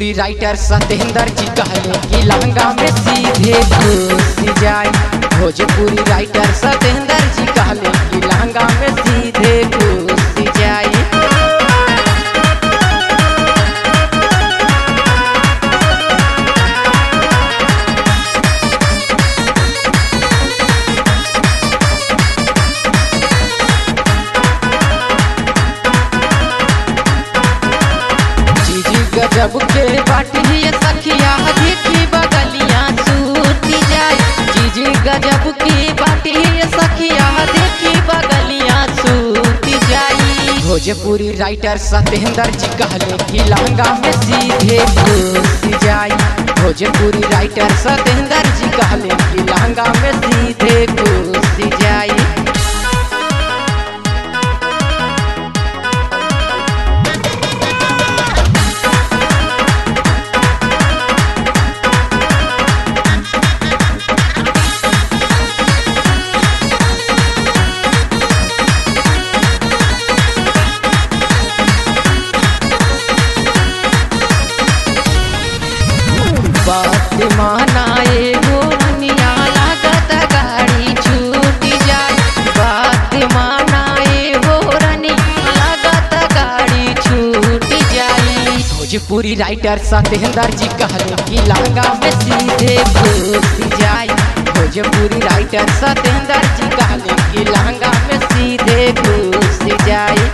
Bhojpuri writer Satyendra जी कहले कि लहंगा में सीधे घुस जाए भोजपुरी राइटर सत्येंद्र जी कहले कि लहंगा में सीधे घुस जाए चीजी गजब के बाटी ये सखिया देखी बगलिया सूती जाए चीजी गजब की बाटी ये सखिया देखी बगलिया सूती जाई भोजपुरी राइटर सत्येंद्र जी कहले कि लहंगा में सीधे घुस जाई भोजपुरी राइटर सत्येंद्र जी कहले कि लहंगा में सीधे घुस जाई बात मानाए मोरनिया लागत गाड़ी छूट जाए बात मानाए मोरनिया लागत गाड़ी छूट जाए भोजपुरी राइटर सत्येंद्र जी कहले कि लहंगा में सीधे घुस जाए भोजपुरी राइटर सत्येंद्र जी कहले कि लहंगा में सीधे घुस जाए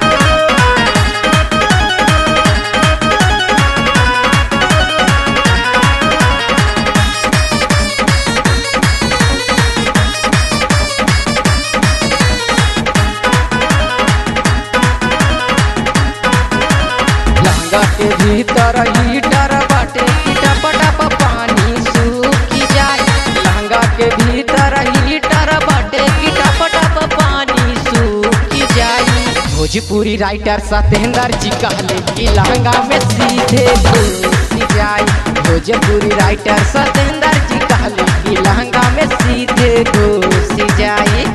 लहंगा के भीतर हीटर बाटे टप टप पानी सूखी जाए लहंगा के भीतर हीटर बाटे टप टप पानी सूखी जाए भोजपुरी राइटर सत्येंद्र जी कहले कि लहंगा में सीधे घुस जाए भोजपुरी राइटर सत्येंद्र जी कहले कि लहंगा में सीधे घुस जाए